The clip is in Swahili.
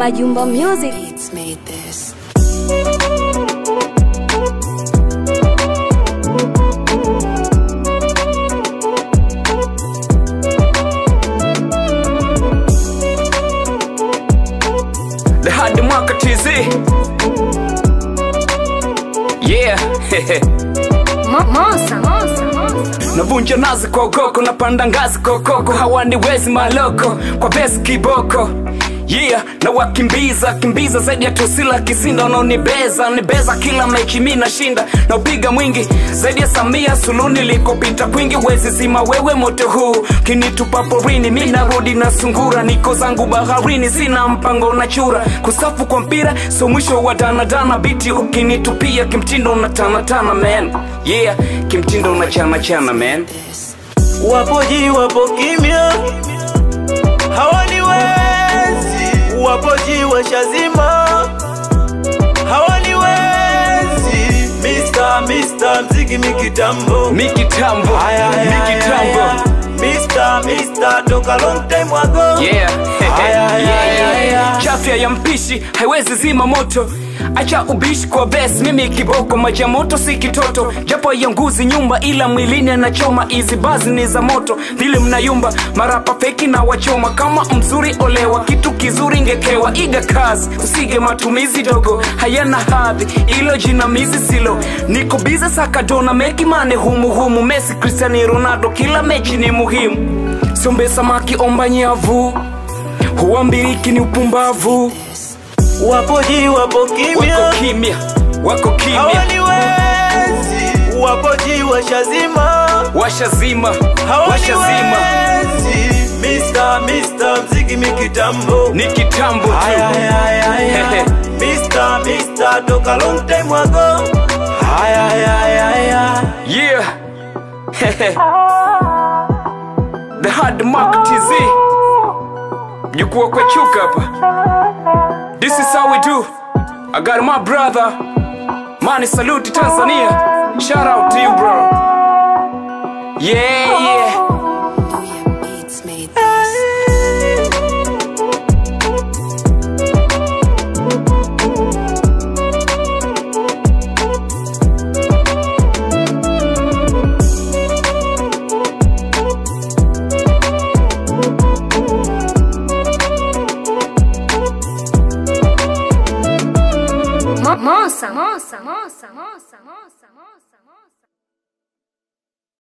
Majumba Music. Beats made this. The hard mwaka TZ Yeah Mo- Mosa, Mosa, Mosa. Navunja nazi kwa ukoko Napanda ngazi kwa ukoko Hawaniwezi maloko Kwa besi kiboko Yeah, na wakimbiza kimbiza zaidi ya tusila kisinda unaonibeza nibeza kila mechi mi nashinda na upiga mwingi zaidi ya Samia Suluhu nilikopita kwingi wezi zima wewe moto huu kinitupa porini mi narudi na sungura niko zangu baharini sina mpango na chura kusafu kwa mpira so mwisho wa danadana biti ukinitupia kimtindo na tanatana man yeah kimtindo na chana chana man wapoji wapo kimya hawaniwezi wapoji washazima hawaniwezi Mr. Mr. mziki mikitambo mikitambo Aya, aya, mikitambo aya, aya. Mr. Mr. toka long time ago yeah. Aya, aya, yeah, aya, yeah. aya. chafya ya mpishi haiwezi zima moto acha ubishi kwa bes mimi kiboko maji ya moto si kitoto japo yanguzi nyumba ila mwilini anachoma hizi bazi ni za moto vile mnayumba marapa feki na wachoma kama mzuri olewa kitu kizuri ngekewa iga kazi usige matumizi dogo hayana hadhi ilo jinamizi silo niko bize sakadona meki mane humuhumu mesi cristiani ronaldo kila mechi ni muhimu sombe samaki omba nyavu huambiriki ni upumbavu wapoji wapo kimya wako kimya wako kimya hawaniwezi wapoji washazima washazima washazima hawaniwezi Mr. Mr. mziki mikitambo ni kitambo Aya, tu aya, aya, aya. Mr. Mr. toka long time ago Aya, aya, aya, aya. yeah the hard mark tz mjukuu kwa chuka hapa this is how we do i got my brother mani salute tanzania shout out to you bro